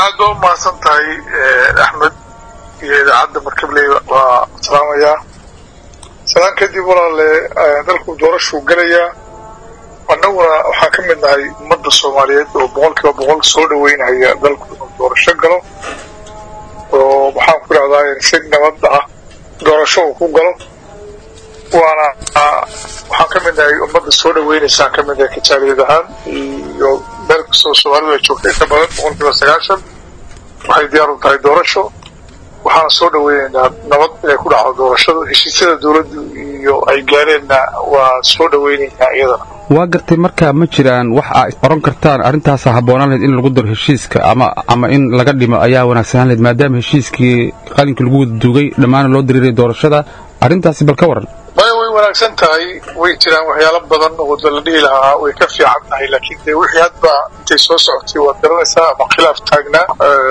aada waa umahadsan tahay axmed iyo idaacadda markabley waa salaamayaa salaan kadib walaale dalku doorashuu gelayaa annaguna waxaan ka mid nahay ummadda soomaaliyeed oo boqol kiiba boqol soo dhaweynaya dalku inuu doorasho galo oo maxaan ku idhahdaa si nabad ah doorasho uu ku galo waana waxaan ka mid nahay ummadda soo dhaweynaysaan ka mid nahay kajaaliyad ahaan iyo meel kastoo soomaalidu ay joogta inta badan boqol kiiba sagaashan waxay diyaar u tahay doorasho waxaana soo dhaweynaynaa nabad inay ku dhacdo doorashadu heshiisyada dowladdu iyo ay gaareenna waa soo dhaweynaynaa iyadana waa gartay marka ma jiraan wax aa oran kartaan arrintaasa habboonaan lahayd in lagu daro heshiiska ama ama in laga dhimo ayaa wanaagsanaan lahayd maadaama heshiiskii qalinkii lagu wada duugay dhammaana loo diriiray doorashada arrintaasi bal ka waran maya way wanaagsan tahay way jiraan waxyaalo badan oo da la dhihi lahaa way ka fiican tahay laakiin dee wixii hadba intay soo socotay waad garanaysaa ama khilaaf taagnaa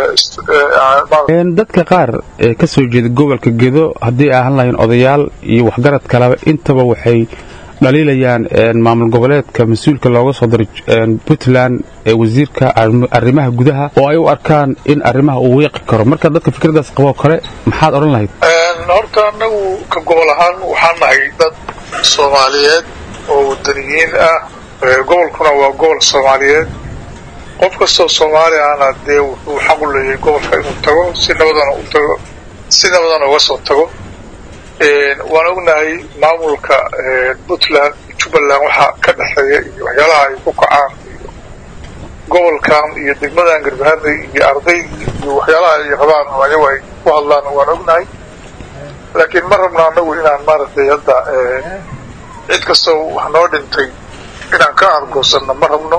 dadka qaar ee ka soo jeeda gobolka gedo haddii ahaan lahayn odayaal iyo waxgarad kaleba intaba waxay dhaliilayaan maamul goboleedka mas-uulka looga soo diray puntland ee wasiirka arrimaha gudaha oo ay u arkaan in arrimaha uu wiiqi karo marka dadka fikradaas qaboo kale maxaad odhan lahayd horta annagu ka gobol ahaan waxaan nahay dad soomaaliyeed oo wadaniyiin ah gobolkuna waa gobol soomaaliyeed qof kastoo soomaali ahna dee wuxuu xaq u leeyahay gobolka inuu tago si nabadana u tago si nabadana uga soo tago waan ognahay maamulka puntland iyo jubbaland waxaa ka dhexeeya iyo waxyaalaha ay ku kacaan iyo gobolkan iyo degmadan garbaharey iyo ardaydii iyo waxyaalaha ay rabaan oo ayagu ay ku hadlaan waan ognahay laakiin ma rabno annagu inaan maaragtay hadda cid kastoo wax noo dhintay inaan ka argoosanno ma rabno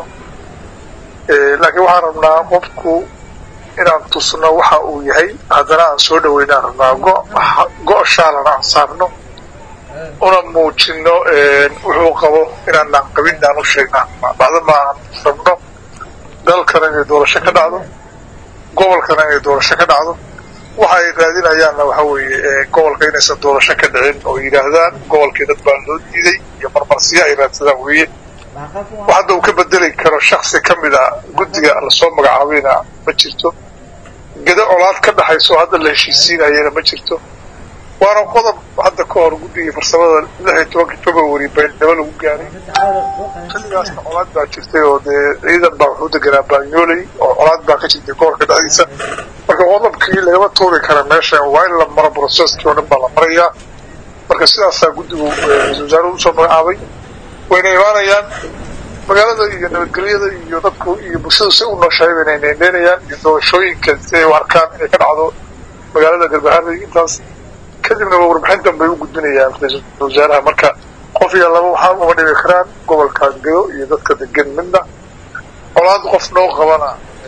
laakiin waxaan rabnaa qofku inaan tusno waxa uu yahay haddana aan soo dhaweynaan rabnaa go' shaalana aan saarno una muujino wuxuu qabo inaanaan qabin aan u sheegnaa bacdama aan rabno dalkana inay doorasho ka dhacdo gobolkana inay doorasho ka dhacdo waxa ay raadinayaanna waxa weeye gobolka inaysan doorasho ka dhicin oo yidhaahdaan gobolkii dad baa loo diiday iyo marmarsiyo ay raadsadaan weeye wax hadda uu ka bedeli karo shaksi ka mid a guddiga lasoo magacaabayna ma jirto gedo colaad ka dhaxayso hadda la heshiisiinayana ma jirto waana qodob hadda ka hor guddigii farsamada lix iyo tobankii february baydhabo lagu gaaray xilligaasna colaad baa jirtay oo dee ciidan baa wuxuu deganaa baanyooley oo colaad baa ka jirtay gobolka dhexdiisa marka qodobkii lagama tuuri kara meesha waa in la maro broceskii oo dhan baa la marayaa marka sidaasaa guddigu ra-isul wasaaruhu usoo magacaabay wayna imaanayaan magaalada iyo nabadgelyada iyo dadku iyo bulshadu si u nooshahay bayna neeneenayaan iyo doorashooyinka si ay u arkaan inay ka dhacdo magaalada garbaharey intaas kadibna warbixintan bay u gudbinayaan ra-iisul wasaaraha marka qof iyo laba waxaa uma dhibi karaan gobolka gedo iyo dadka degan midna colaad qof noo qabana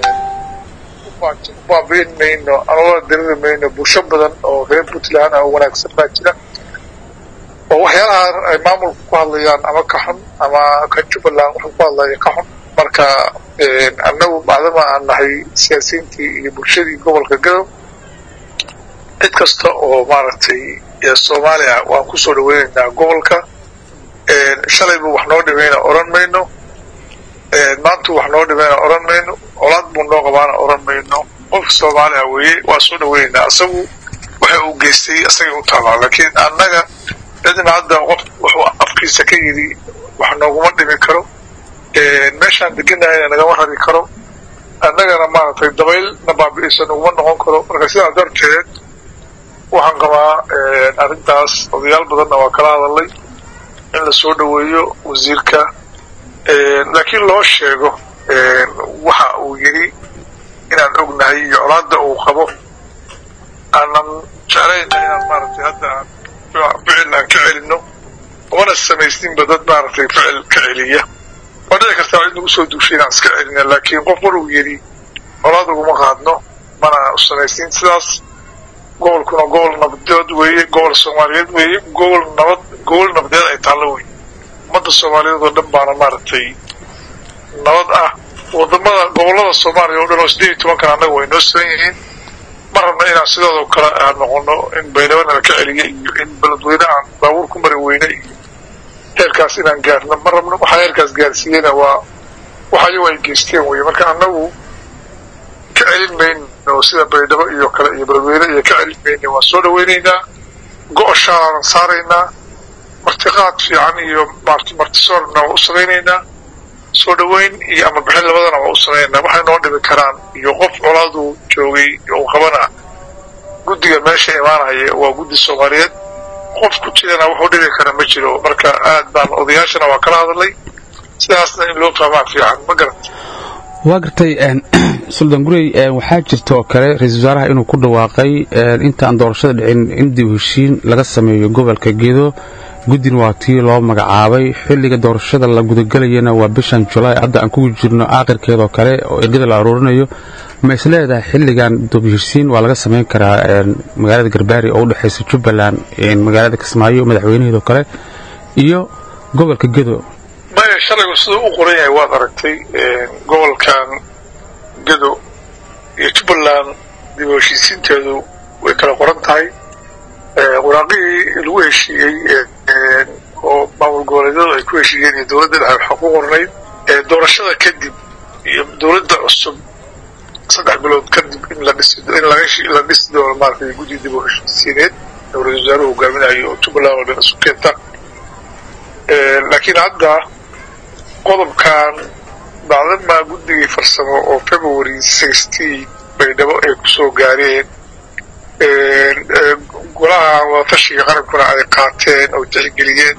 baabiin mayno amaba diriri mayno bulsho badan oo reer puntland ah oo wanaagsan baa jira oo waxyaalaha ay maamulku ku hadlayaan ama ka xun ama kan jubbaland wuxuu ku hadlaya ka xun marka annagu bacdama aan nahay siyaasiyiintii iyo bulshadii gobolka gadow cid kasta oo maaragtay soomaaliya waan kusoo dhaweynaynaa gobolka shalaybu wax noo dhimayna odhan mayno maantu wax noo dhimayna odhan mayno colaad buu noo qabaana odhan mayno qofka soomaaliya weeye waa soo dhaweynaynaa isagu waxa uu geystay isagay u taalaa laakiin annaga cidna hadda qof wuxuu afkiisa ka yidhi wax nooguma dhimi karo meeshaan deganahayna nagama rari karo annagana maaragtay dabaylna baabi'isa naguma noqon karo marka sidaa darteed waxaan qabaa arrintaas odayaal badanna waa kala hadalay in la soo dhaweeyo wasiirka laakiin loo sheego waxa uu yidhi inaan ognahay iyo colaadda uu qabo aanan jeclayna inaan maaragtay hadda aan ficil aan ka celino umana samaysninba dad maaragtay ficil ka celiya waa dhici kartaa cid nagu soo duushay inaan iska celina laakiin qof mar uu yidhi colaad uguma qaadno mana samaysnin sidaas gobolkuna gobol nabadeed weeye gobol soomaaliyeed weeye gobol nabad gobol nabadeed ay taallo wey ummadda soomaaliyeed oo dhan baana maaragtay nabad ah wadamada gobollada soomaaliya oo dhan oo sideed iyo tobankan annaga way noo sugan yihiin ma rabna inaan sidoodoo kale aan noqono in baydhabanala ka celiya iyo in beledweyne aan baabuur ku mari weyne iyo heerkaas inaan gaarno ma rabno waxaa heerkaas gaarsiiyeyna waa wax ayagu ay geysteen weye marka annagu ka celin mayno sida baydhabo iyo kale iyo beledweyne iyo ka celin mayno waan soo dhaweynaynaa go-oshaanaan saaraynaa martiqaad fiican iyo martisoorna waa u samaynaynaa soo dhaweyn iyo ama bixin labadana waa u samaynaynaa waxay noo dhimi karaan iyo qof colaadu joogay uu qabana guddiga meesha imaanaya waa guddi soomaaliyeed qof ku jirana wuxuu dhibi kara ma jiro marka aad baan odayaashana waa kala hadalay sidaasna in loo fahmaa fiican ma garata waa gartay suldaan gurey waxaa jirta oo kale ra-isul wasaaraha inuu ku dhawaaqay intaan doorashada dhicin in dib heshiin laga sameeyo gobolka gedo guddin waa tii loo magacaabay xilliga doorashada la gudagelayana waa bishan julaay hadda aan kugu jirno aakhirkeedoo kale oo ergada la aruurinayo ma is leedahay xilligan dubheshiin waa laga samayn karaa magaalada garbaari oo u dhexaysa jubbaland magaalada kismaayo madaxweynaheedoo kale iyo gobolka gedo maya shalaygu siduu u qoran yahay waad aragtay gobolkan gedo iyo jubbaland dib u heshiisiinteedu way kala qoran tahay waraaqihii lagu heshiiyey oo maamul goboleedyadu ay ku heshiiyeen iyo dowladda dhexe waxaa ku qornayd doorashada kadib iyo dowladda cusub saddex bilood kadib in la dhisi in la dhisi doono maaragtay guddi dib u heshiisiineed oo ra-isul wasaaruhu hogaaminayo oo jubbaland oo dhan isu keenta laakiin hadda qodobkan bacdamaa guddigii farsamo oo february sixteen baydhabo ay kusoo gaareen golaha wadatashiga qarankuna ay qaateen oo tixgeliyeen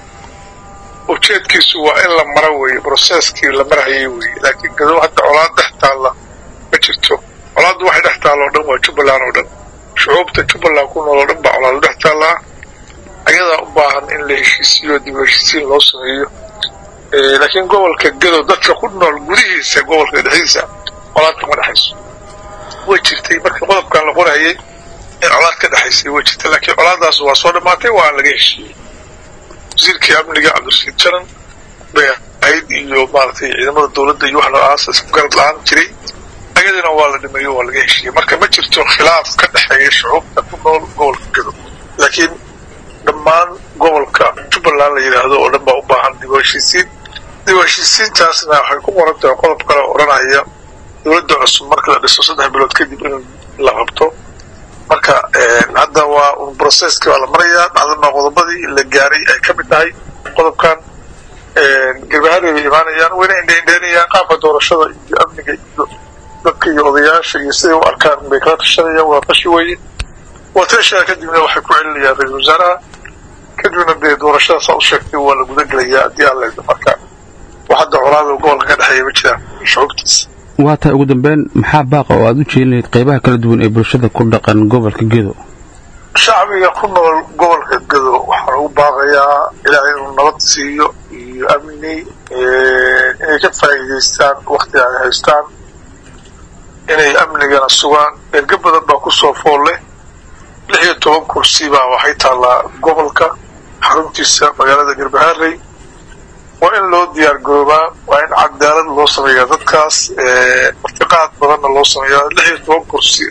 ujeedkiisu waa in la maro weeye broseskii la marhayay weeye laakiin gadow hadda colaad dhex taalla ma jirto colaaddu waxay dhex taalla oo dhan waa jubbaland oo dhan shucuubta jubbaland ku nool oo dhan baa colaadu dhex taallaa ayadaa u baahan in la heshiisiyo dib u heshiisiin loo sameeyo laakiin gobolka gedo dadka ku nool gudihiisa gobolka dhexdiisa colaad kama dhexayso way jirtay markii qodobkan la qorayay in colaad ka dhexaysay way jirtay laakiin colaadaas waa soo dhammaatay waa laga heshiiyey wasiirkii amniga cabdirasiid jaran bay ahayd iyo maaragtay ciidamada dowladda iyo wax noocaas isgarad la-aan jiray ayadina waa la dhimeeyo waa laga heshiiyey marka ma jirto khilaaf ka dhexeeya shucuubta ku nool gobolka gedo laakiin dhammaan gobolka jubbaland la yidhaahdo oo dhan baa u baahan dib u heshiisiin dib u heshiisiintaasna waxay ku qoran tahay qodob kale oo odhanaya dowladda cusub marka la dhiso saddex bilood kadib in la qabto marka hadda waa un brocesski waa la marayaa dhacdama qodobadii la gaaray ay ka mid tahay qodobkan garbahaday bay imaanayaan wayna indheindheynayaan qaabka doorashada iyo amniga iyo dadka iyo odayaasha iyo siday u arkaan bay kala tashanayaan waa tashi weeye waa tashaa kadibna waxay ku celinayaan ra-isul wasaaraha kadibna dee doorashadaasaa u sheegtay waa la gudagelayaa haddii aan leedo marka wax hadda colaada gobolka ka dhexeeya ma jiraan shucuubtiisa waa tahay ugu dambeyn maxaa baaqa oo aad u jeelin lahayd qaybaha kala duwan ee bulshada ku dhaqan gobolka gedo shacbiga ku nool gobolka gedo waxaan ugu baaqayaa ilaahay inuu nabad siiyo iyo amni inay ka faa'iidaystaan waktiga ay haystaan inay amnigana sugaan erga badan baa kusoo fool leh lix iyo toban kursi baa waxay taallaa gobolka xaruntiisa magaalada garbaharey waa in loo diyaar garoobaa waa in cadaalad loo sameeyaa dadkaas martiqaad badanna loo sameeyaa lix iyo toban kursi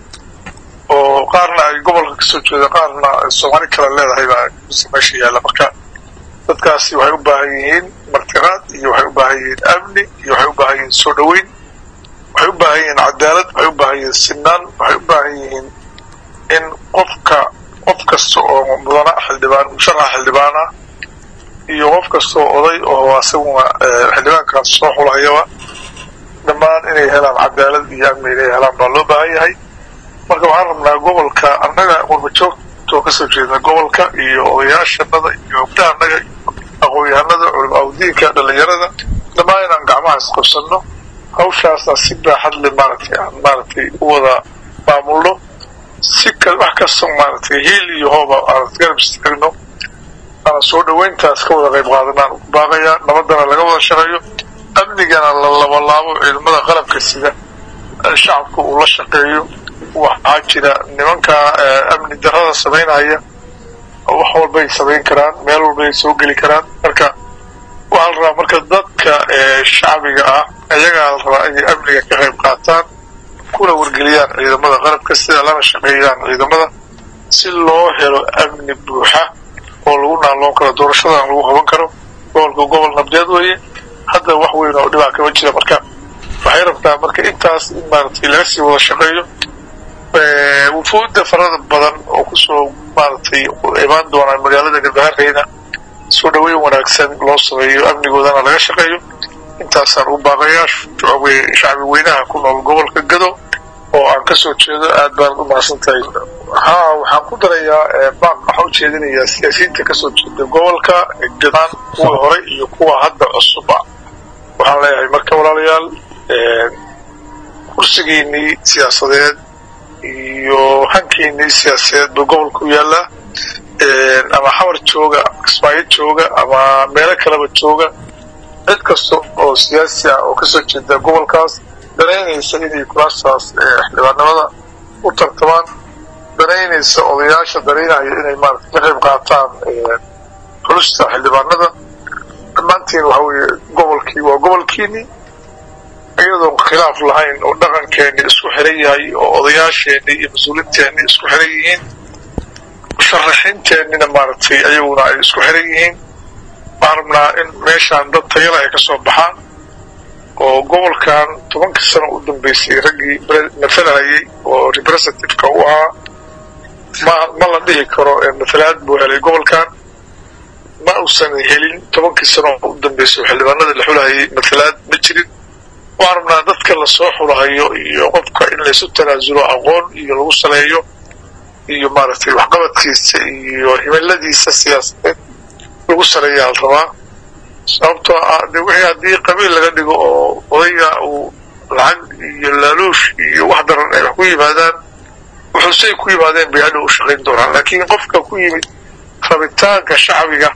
oo qaarna ay gobolka kasoo jeeda qaarna soomaali kale leedahay baa kursi meesha yaalla marka dadkaasi waxay u baahan yihiin martiqaad iyo waxay u baahan yihiin amni iyo waxay u baahan yihiin soo dhoweyn waxay u baahan yihiin cadaalad waxay u baahan yihiin sinaan waxay u baahan yihiin in qofka qof kasta oo mudana xildhibaan musharaxa xildhibaan ah iyo qof kasta oo oday oo asaguna xildhibaankaas soo xulhayaba dhammaan inay helaan cadaalad iyo amni inay helaan baa loo baahan yahay marka waxaan rabnaa gobolka annaga qurbajoogtoo kasoo jeeda gobolka iyo odayaashanada iyo gabdhahannaga aqoon-yahanada culimaauddiinka dhalinyarada dhammaan inaan gacmaha isqabsanno hawshaasna si baaxad le maaragtay aan maaragtay u wada maamulno si wax kasta maaragtay hiil iyo hooba aan garab istaagno aan soo dhaweyntaas ka wada qayb qaadanaan ku baaqayaa nabadana laga wada shaqeeyo amnigana la labalaabo ciidamada qalabka sida shacabka uu la shaqeeyo waxaa jira nimanka amni darada samaynaya wax walbay samayn karaan meel walbay soo geli karaan marka waxaa la rabaa marka dadka shacbiga ah ayagaa la rabaa inay amniga ka qayb qaataan kuna wargeliyaan ciidamada qalabka sida lana shaqeeyaan ciidamada si loo helo amni buuxa oo lagu naalloon karo doorashadan lagu qaban karo gobolka gobol nabdeed weeye hadda wax weyn oo dhibaa kama jira marka waxay rabtaa rabtaa marka intaas in maaragtay laga sii wada shaqeeyo wufuudda farada badan oo kusoo maaragtay imaan doonaa magaalada garbahareyna soo dhaweyn wanaagsan loo sameeyo amnigoodana laga shaqeeyo intaasaan u baaqayaa shacbi weynaha ku nool gobolka gado oo aan ka soo jeedo aad baanad u mahadsan tahay haa waxaan ku darayaa baaq waxaa ujeedinayaa siyaasiyiinta kasoo jeeda gobolka gadaan kuwa hore iyo kuwa hadda cusuba waxaan leeyahay marka walaalayaal kursigiinii siyaasadeed iyo hankiinii siyaasadeed buu gobolka u yaallaa ama xawar jooga kismaayo jooga ama meelo kaleba jooga cid kasta oo siyaasi ah oo kasoo jeeda gobolkaas danaynaysa inay kuraastaas xildhibaanimada u tartamaan danaynaysa odayaasha danaynaya inay maarata ka qayb qaataan xulusta xildhibaanada dhammaantiin waxa weeye gobolkii waa gobolkiinii iyadoon khilaaf lahayn oo dhaqankeeni isku xiran yahay oo odayaasheenii iyo mas-uuliinteenni isku xiran yihiin musharaxiinteennina maaragtay ayaguna ay isku xiran yihiin waxaan rabnaa in meeshaan dad tayala ay ka soo baxaan oo gobolkan tobankii sano u dambeysay raggii matalahayay oo representativeka u ahaa ma ma la dhihi karo matalaad buu helay gobolkan ma uusan helin tobankii sano u dambeysay oo xildhibaanada la xulahayay matalaad ma jirin waxaan rabnaa dadka lasoo xulahayo iyo qofka in laysu tanaasulo aqoon iyo lagu saleeyo iyo maaragtay waxqabadkiisa iyo himiladiisa siyaasadeed lagu saleeyaa la rabaa sababtoo ah de wixii haddii qabiil laga dhigo oo odayga uu lacag iyo laaluush iyo wax daran ay wax ku yimaadaan wuxuusay ku yimaadeen bay hadhow u shaqayn doonaan laakiin qofka ku yimid rabitaanka shacbiga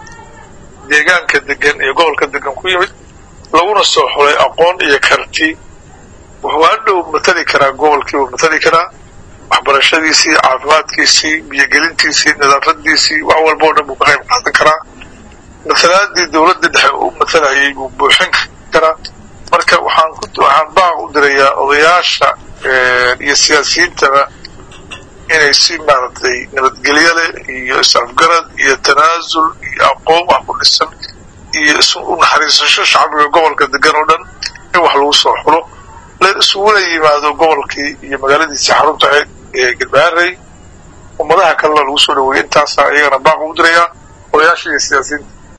deegaanka degan iyo gobolka degan ku yimid laguna soo xulay aqoon iyo karti wuxuu hadhow matali karaa gobolkii uu matali karaa waxbarashadiisii caafimaadkiisii biyogelintiisii nadaafadiisii wax walba o dhan buu ka qayb qaadan karaa matalaadii dowladda dhexe u matalayay buu buuxin karaa marka waxaan waxaan baaq u dirayaa odayaasha iyo siyaasiyiintaba inay si maaragtay nabadgelyo leh iyo is-afgarad iyo tanaasul iyo aqoon wax ku dhisan iyo is u naxariisasho shacbiga gobolka degan oo dhan in wax lagu soo xulo la isugula yimaado gobolkii iyo magaaladiisii xarunta ahayd ee galbaharey ummadaha kalena lagu soo dhaweeyey intaasaa iyagana baaq ugu dirayaa odayaasha iyo siyaasiyiinta